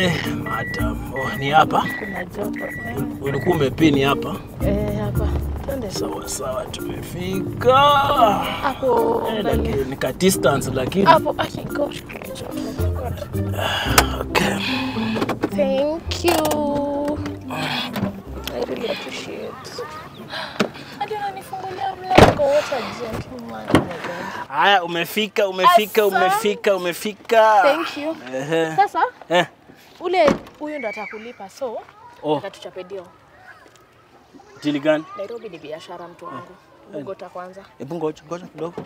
Eh, madam. Oh, ni hapa. Kuna joto. Ulikuwa umepini hapa. Eh, hapa. Twende. Sawa sawa, tumefika. Hapo Eh, mbele. lakini ni ka distance lakini. Hapo aki gosh. Okay. Thank you. I really appreciate. Hadi unanifungulia mlango. What a gentleman. Oh my God. Haya, umefika, umefika, Asante. umefika, umefika. Thank you. Ehe. Sasa Eh. ule huyu ndo atakulipa so Oh, atatuchape deal. jili gani? Nairobi ni biashara mtu wangu. Bogota kwanza. Hebu ngoja, ngoja kidogo.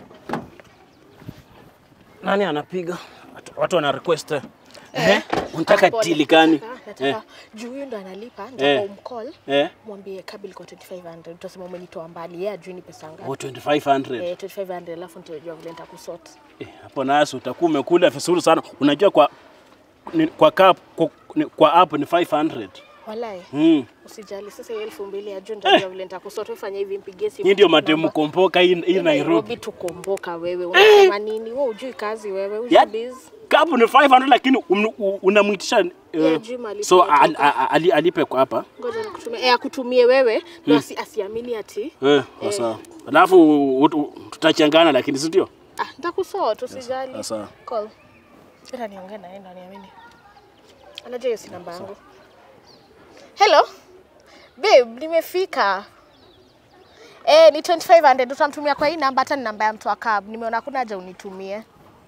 Nani anapiga? Watu- Watu wana request. Eh. Eh. Unataka Pole. dili gani? Nataka- nataka Eh. juu huyu ndo analipa, Eh. nataka umcall Eh. mwambie kabil kwa 2500 utasema umenitoa mbali yeye ajui ni pesa ngapi. Oh, 2500. Eh, 2500 alafu nitajua vile nitakusort. Eh, hapo nasi utakuwa umekula vizuri sana. Unajua kwa ni, kwa cup kwa, ni, kwa app ni 500. Walai, Mm. usijali sasa hiyo elfu mbili ya juu nitajua vile nitakusort. Wewe fanya hivi mpigie simu. Hii ndio namba. matemu kompoka hii, hii Nairobi. Nairobi tukomboka wewe. Unasema nini? Wewe hujui kazi wewe. Hujui Ya- biz. Cup ni 500 lakini um, u- unamwitisha Yeah, eh, Juma alipe so kutoka. al, al, ali, alipe kwa hapa. Ngoja nikutumie. Eh, akutumie wewe na asi, asiamini ati. Eh, kwa sawa. Alafu ut- u- tutachangana lakini si ndio? Ah, nitakusort usijali. Sawa. Call. Ila niongee na yeye ndo aniamini. Anajua hiyo si namba yangu. Hello. Babe, nimefika. Eh, ni 2500 utamtumia kwa hii namba hata ni namba ya mtu wa cab. Nimeona kuna haja unitumie.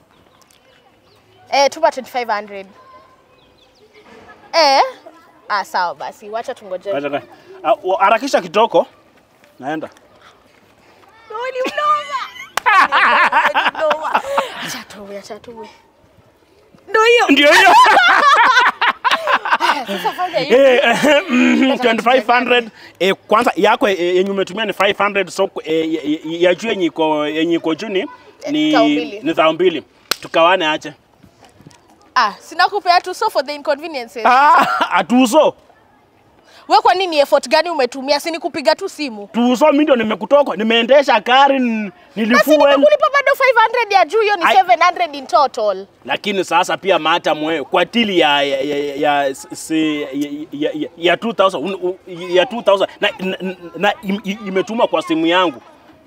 Eh, tuma 2500. Eh? Ah, sawa basi. Wacha tungoje. Acha kai. Ah, wa- Harakisha kitoko. Naenda. Ni mnoma. Ni mnoma. Acha tuwe, acha tuwe. Ndio hiyo. Ndio hiyo. Sasa fanya hivi. Eh, eh, mhm, 2500 eh, kwanza yako eh, yenye umetumia ni 500 so eh, ya- ya- ya juu yenye iko yenye iko juu ni ni Thao mbili. ni thao mbili. Tukawane ache. Ah, sina kupea tu so for the inconveniences. Ah, atuso. Wewe kwa nini effort gani umetumia? Si ni kupiga tu simu. Tuso mimi ndio nimekutoka. Nimeendesha gari n- Basi nilifuel. nimekulipa bado 500 ya juu, hiyo ni Ai- 700 in total. Lakini sasa pia mata mwe kwa tili ya ya ya, ya, si, ya, ya, ya, ya 2000 un- u- ya 2000 na, na, na im- im- imetuma kwa simu yangu.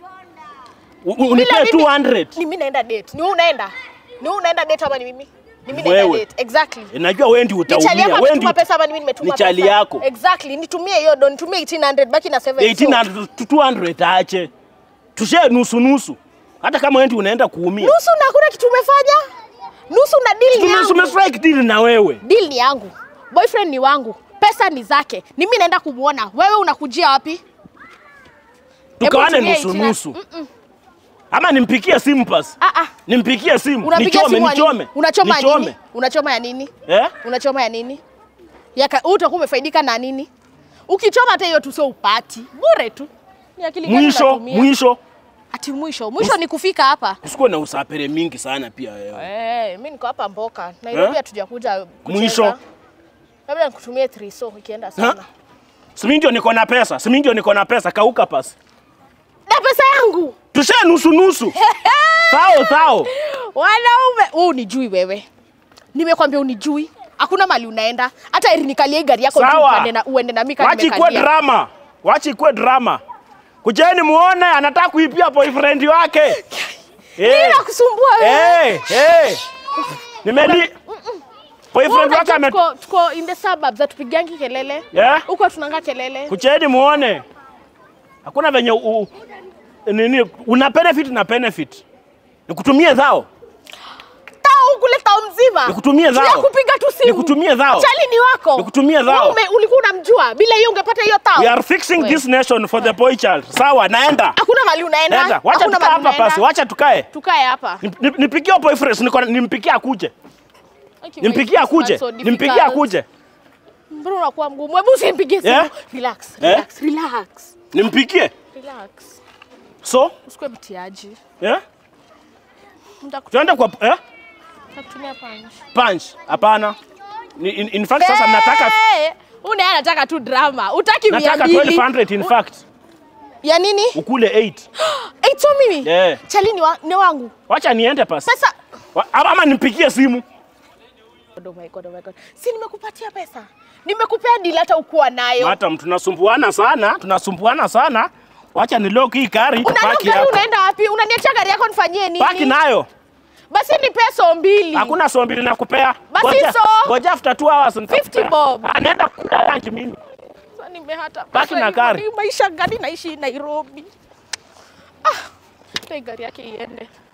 U- u- Unipee Bila mimi- 200. Ni mimi naenda date. Ni wewe unaenda? Ni wewe unaenda date ama ni mimi? Ni mimi Wewe. naenda date. Exactly. Eh, Najua wewe ndio Ni chali utaumia. yako Wewe ametuma ndio pesa ama ni mimi nimetuma ni chali pesa? yako. Exactly. Nitumie hiyo don, nitumie 1800 baki na 7. 18 to 200 ache. Tushe nusu nusu. Hata kama wewe ndio unaenda kuumia. Nusu na hakuna kitu umefanya? Nusu na deal ni Tume- yangu. Tumestrike deal na wewe. Deal ni yangu. Boyfriend ni wangu. Pesa ni zake. Ni mimi naenda kumuona. Wewe unakujia wapi? Tukawane tumia nusu 18. nusu. Ama nimpikie simu pas. Ah ah. Nimpikie simu. Unapiga Nichome, simu ya nini? nichome. Unachoma ya Nichome. nini? Unachoma ya nini? Eh? Unachoma ya nini? Yaka utakuwa umefaidika na nini? Ukichoma hata hiyo tu sio upati. Bure tu. Ni akili gani Mwisho, unatumia? mwisho. Ati mwisho. Mwisho ni kufika hapa. Usikuwe na usapere mingi sana pia wewe. Eh, mimi niko hapa Mboka. Nairobi Eh? hatujakuja kucheza. Mwisho. Labda nikutumie 3 so ikienda sana. Si mimi ndio niko na pesa. Si mimi ndio niko na pesa. Kauka pas. Na pesa yangu. Tushe nusu nusu. Thao thao. Wanaume, wewe unijui wewe. Nimekwambia unijui. Hakuna mali unaenda. Hata ili nikalie gari yako tu Sawa. upande na uende na mimi kama Wachi ikuwe nimekalia. drama. Wachi ikuwe drama. Kujeni muone anataka kuipia boyfriend wake. Eh. Bila kusumbua wewe. Eh, eh. Nimeli Boyfriend wake ame tuko, tuko in the suburbs hatupigangi kelele Yeah? huko tunanga kelele Kucheni muone. Hakuna venye u, nini una benefit na benefit. Nikutumie dhao. tao kule tao mzima Nikutumie dhao. kupiga tu simu Nikutumie dhao. chali ni wako Nikutumie dhao. Wewe ume- ulikuwa unamjua bila hiyo ungepata hiyo tao We are fixing We. this nation for the boy child. Sawa, naenda. hakuna mali unaenda Naenda. Wacha Hakuna tukae mahali hapa unaenda. basi. Wacha tukae. tukae hapa Ni- ni- Nipikie boyfriend, niko nimpikie akuje. Okay, Nimpikie wait, akuje. it's so Nimpikie difficult. akuje. mbona unakuwa mgumu hebu usimpigie simu Yeah? relax Eh? relax relax Nimpikie. relax So, usikue mtiaji eh? Nitakutu- Tuende kwa eh? nitakutumia punch Punch. Hapana. Ni- In, in fact sasa nataka Eh, une anataka tu drama utaki mia nataka mbili 1200 in fact. ya nini Ukule 8. Eito mimi Yeah. chali ni, wa, ni wangu Wacha niende pasi. sasa Wa- Ama ama nimpigie simu. Oh my God, oh my God. Si nimekupatia pesa. Nimekupea deal hata ukuwa nayo. Madam, tunasumbuana sana, tunasumbuana sana. Wacha ni lock hii gari Unaenda paki gari hapo. unaenda wapi? Unaniachia gari yako nifanyie nini? Paki nayo. Basi ni pesa mbili. Hakuna so mbili nakupea. Basi Ngoja- so. Ngoja after 2 hours nitakupea. 50 bob. Anaenda kula lunch mimi. Sasa nimehata Baki pesa na hivyo, gari. ni maisha gani naishi Nairobi? Ah, hata hii gari yake iende.